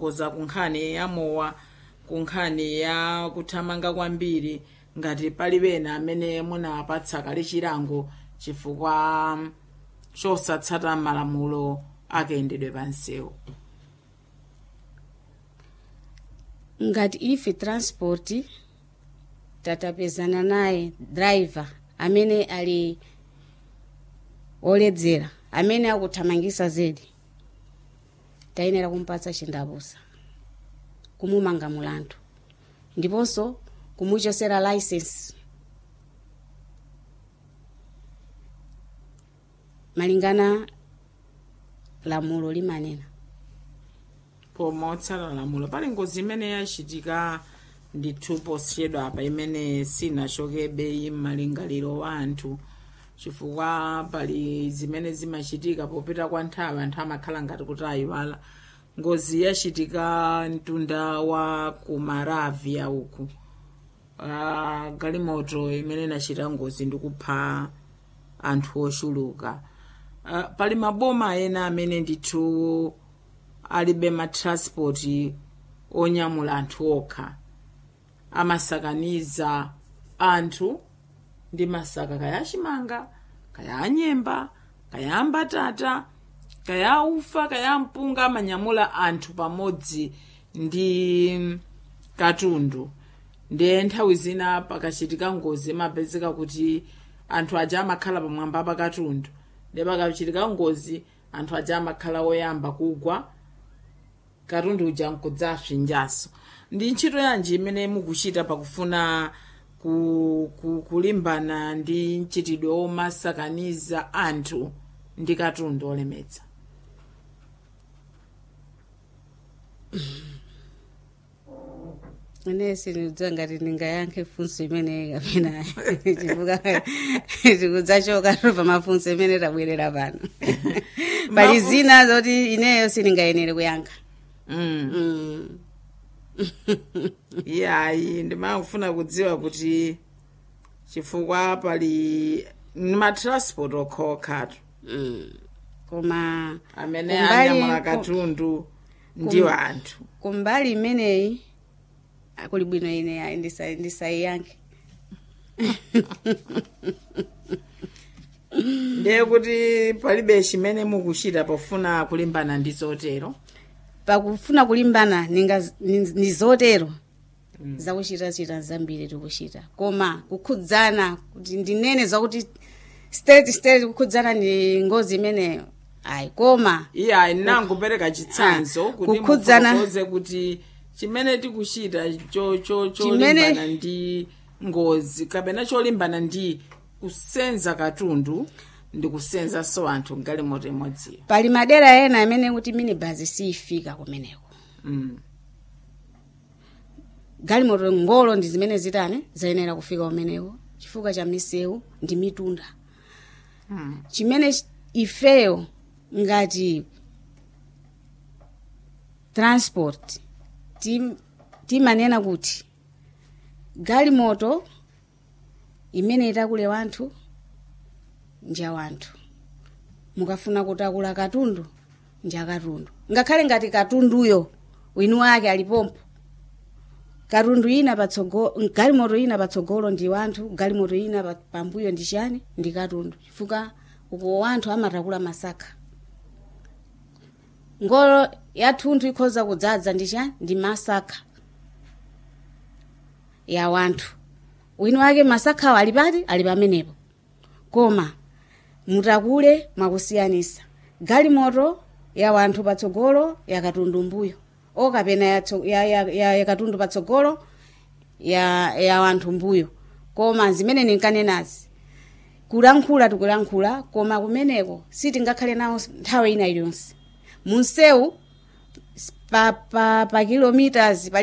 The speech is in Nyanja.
koza kunkhani ya mowa kunkhani ya kuthamanga kwambiri ngati palibe ena amene munapatsa kale chilango chifukwa chosatsata malamulo akayendedwe pa msewu ngati ife transport tatapezana naye driver amene ali oledzera amene akuthamangisa zedi tayenera kumpatsa chindapusa kumumanga mulandu ndiponso kumuchosera license malingana lamulo limanena pomotsala lamulo pali ngozi imene yachitika ndithu posachedwa apa imene sinachokebe m'malingaliro wa anthu chifukwa pali zimene zimachitika popita kwa nthawi anthu amakhala ngati kuti ayiwala ngozi yachitika mtunda wa kumaravia uku uh, galimoto imene inachita ngozi ndikupha anthu ochuluka uh, pali maboma ena amene ndithu alibe matranspoti onyamula anthu okha amasakaniza anthu ndi masaka kaya chimanga kaya anyemba kaya ambatata kaya ufa kaya mpunga amanyamula anthu pamodzi ndi katundu ndiye nthawi zina pakachitika ngozi imapezeka kuti anthu aja amakhala pamwamba pa katundu ndiye pakachitika ngozi anthu aja amakhala oyamba kugwa katundu uja nkudzapsinjaso ndi ntchito yanji imene mukuchita pakufuna ku, ku, kulimbana ndi mchitidwe omasakaniza anthu ndi katundu olemetsa ine sinidziwa ngati ndingayankhe funso imeneyi kapena chifukwa tikudzachoka pa mafunso imene tabwerera pano pali zina zoti ineyo sindingayenere kuyankha mm. mm. yayi ndimafuna kudziwa kuti chifukwa pali matransport okhaokhatu mm. koma amene Kumbali- anyamula ku- katundu ndiwo anthu kumbali imeneyi kuli bwino ine ayi ndisa- ndisayiyankhe ndiye kuti palibe chimene mukuchita pofuna kulimbana ndi zotero pakufuna kulimbana ninga- ni ni zotero zakuchitachita zambiri tikuchita koma kukhudzana kuti ndinene zakuti state state kukhudzana ndi ngozi imeneyo ayi koma iye ayi nangopereka chitsanzo Ah, kuti kukhudzana- mufotokoze kuti chimene tikuchita cho- cho- Chimene- cholimbana ndi ngozi kapena cholimbana ndi kusenza katundu ndi kusenzaso anthu mgalimoto imodziyo pali madera ena amene kuti minibus siyifika kumeneko mm. galimoto ngolo ndi zimene zitani zayenera kufika kumeneko chifukwa cha misewu ndi mitunda mm. chimene ch- ifeyo ngati transport tim- timanena kuti galimoto imene itakule wanthu nja wanthu mukafuna kutakula katundu nja katundu ngakhale ngati katunduyo winu wake alipompo katundu ina patsogolo galimoto ina patsogolo ndi wanthu galimoto ina pa- pambuyo ndi chani ndi katundu chifukwa uko wanthu amatakula masaka ngolo yathunthu ikhoza kudzaza ndi chani ndi masaka ya wanthu winu wake masakhawo ali pati ali pamenepo koma mutakule mwakusiyanisa galimoto ya wanthu patsogolo ya katundu mbuyo okapena ya, tso- ya, ya, ya, ya katundu patsogolo ya, ya wanthu mbuyo koma zimene ninkanenazi kulankhula tikulankhula koma kumeneko sitingakhale nawo nthawi ina iliyonse munsewu pa, pa, pa kilometers pa